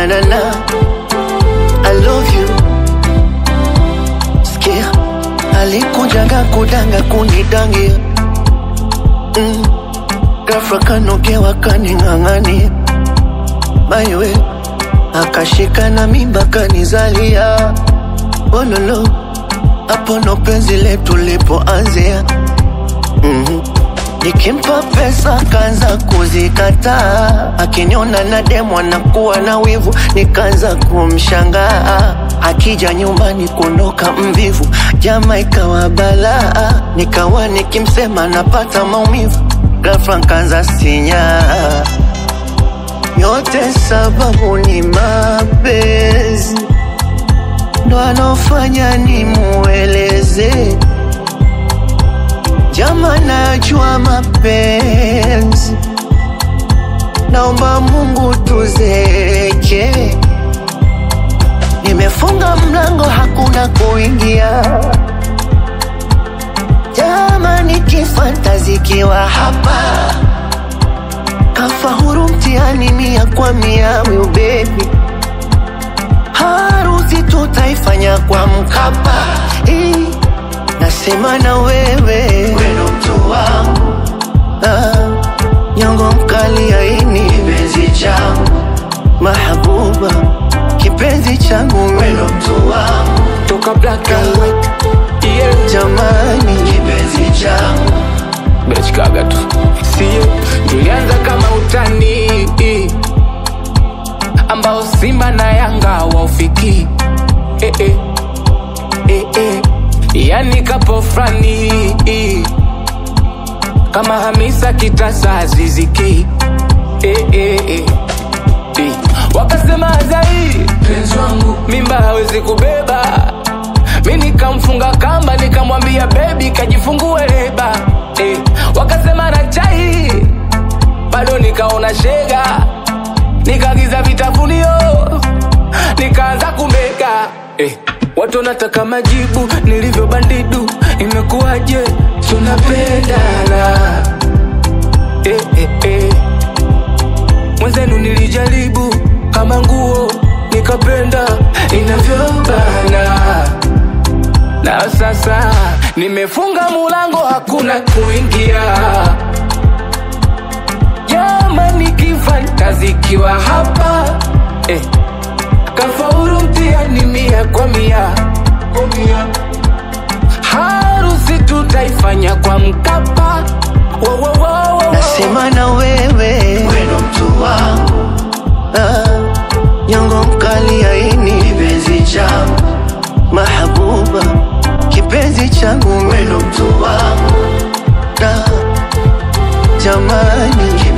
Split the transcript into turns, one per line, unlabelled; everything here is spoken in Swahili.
na na I love you Sikia alikujaga kudanga kunidangia mm. Ghafla kanogewa kaning'ang'ania maiwe akashika na mimba kanizalia ololo hapo ndo penzi letu lipoanzia mm-hmm. Nikimpa pesa kaanza kuzikataa, akiniona na demu anakuwa na wivu, nikaanza kumshangaa. Akija nyumbani kuondoka mvivu, jama ikawa balaa, nikawa nikimsema napata maumivu, ghafla nkaanza sinyaa. Yote sababu ni mapenzi, ndo anofanya nimueleze Jama, najua mapenzi, naomba Mungu tuzeke. Nimefunga mlango, hakuna kuingia. Jama, nikifantazikiwa hapa, kafahuru mtihani mia kwa mia, will baby harusi tutaifanya kwa Mkapa. Eh, nasema na wewe weno mtu wangu ah, nyongo mkali aini kipenzi changu mahabuba kipenzi changu weno mtu wangu
toka black and white yeah.
jamani kipenzi changu
Bechkaga tu sio, tulianza kama utani ambao Simba na Yanga waufiki eh, eh, eh, eh. Yani kapo frani kama Hamisa Kitasa Aziziki eh, eh, eh. Eh. Wakasema Azai penzi wangu mimba hawezi kubeba, mi nikamfunga kamba nikamwambia bebi kajifungue leba eh. Wakasema na chai bado nikaona shega, nikaagiza vitafunio nikaanza kumega eh. Watu wanataka majibu nilivyo bandidu, imekuwaje? Tunapendana eh, eh, eh. Mwenzenu nilijaribu kama nguo nikapenda inavyobana, na sasa nimefunga mulango, hakuna kuingia. Jamani, kifantazikiwa hapa eh. Kafaulu mtihani mia kwa mia, harusi tutaifanya kwa Mkapa. Wo, wo, wo, wo.
nasema na wewe weno mtu wangu ah, nyongo mkali aini kipenzi changu mahabuba kipenzi changu weno mtu wangu ah, jamani